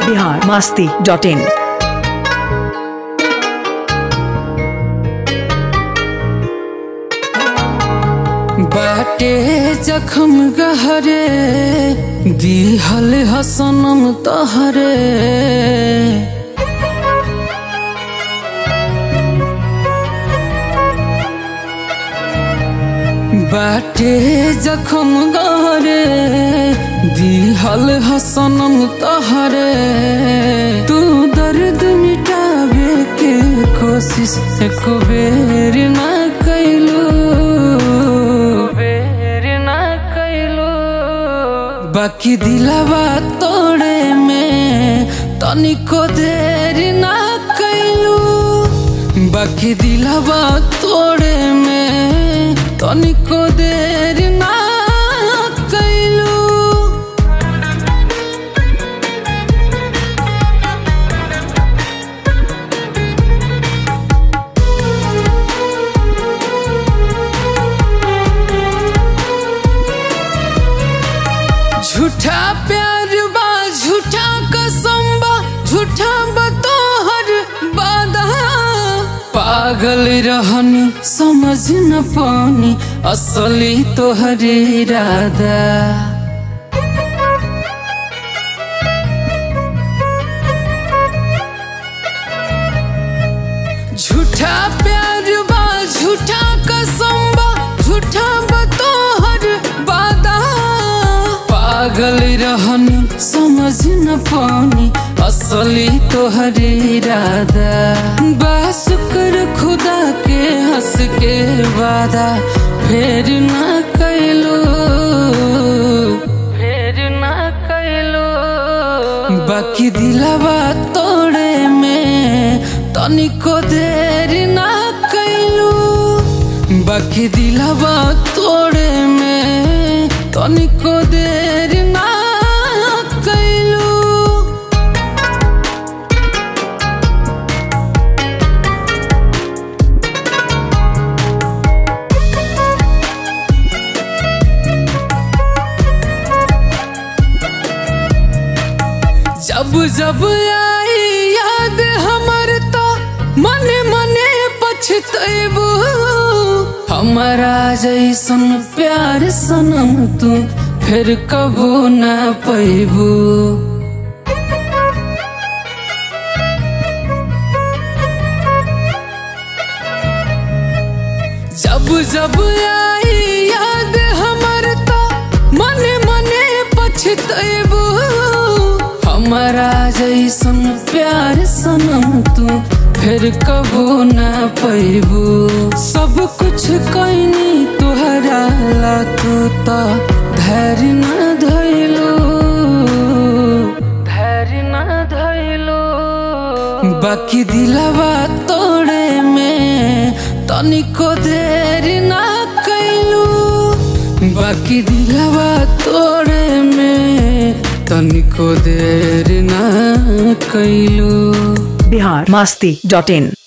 Bihar Masti dot in बाटे जखम गहरे दिहल हसनम तहरे बाटे जखम गहरे दिहल हसनम तहरे तू दर्द मिटावे के कोशिश एक बेर ना कैलू बेर ना कैलू बाकी दिलावा तोड़े में तनिको देर ना कैलू बाकी दिलावा तोड़े में तनिको देर ना कैलू झूठा प्यार बा झूठा कसम बा झूठा बतोहर वादा पागल रहनी समझ न पानी असली तोहर इरादा झूठा प्यार बा झूठा कसम बा झूठा बतोहर वादा पागल रहनी समझ न पानी असली तोहर इरादा बस कर खुदा के हंस के वादा फेर ना कैलो फेर ना कैलो बाकी दिलावा तोड़े में तनिको देर ना कैलू बाकी दिलावा तोड़े में तनिको देर ना कैलू जब जब आई याद हमर तो मने मने पछतैबू हमारा जैसन प्यार सनम तू फिर कबो न पैबू जब जब आई याद हमर तो मने मने पछतैबू हमारा जैसन प्यार सनम तू फिर कबो न पैबू सब कुछ कैनी तुहरा ला तू तो धैर्य न धैलो धैर्य न धैलो बाकी दिलावा तोड़े में तनिको देर ना कैलू बाकी दिलावा तोड़े में तनिको देर ना कैलू बिहार मास्ती डॉट इन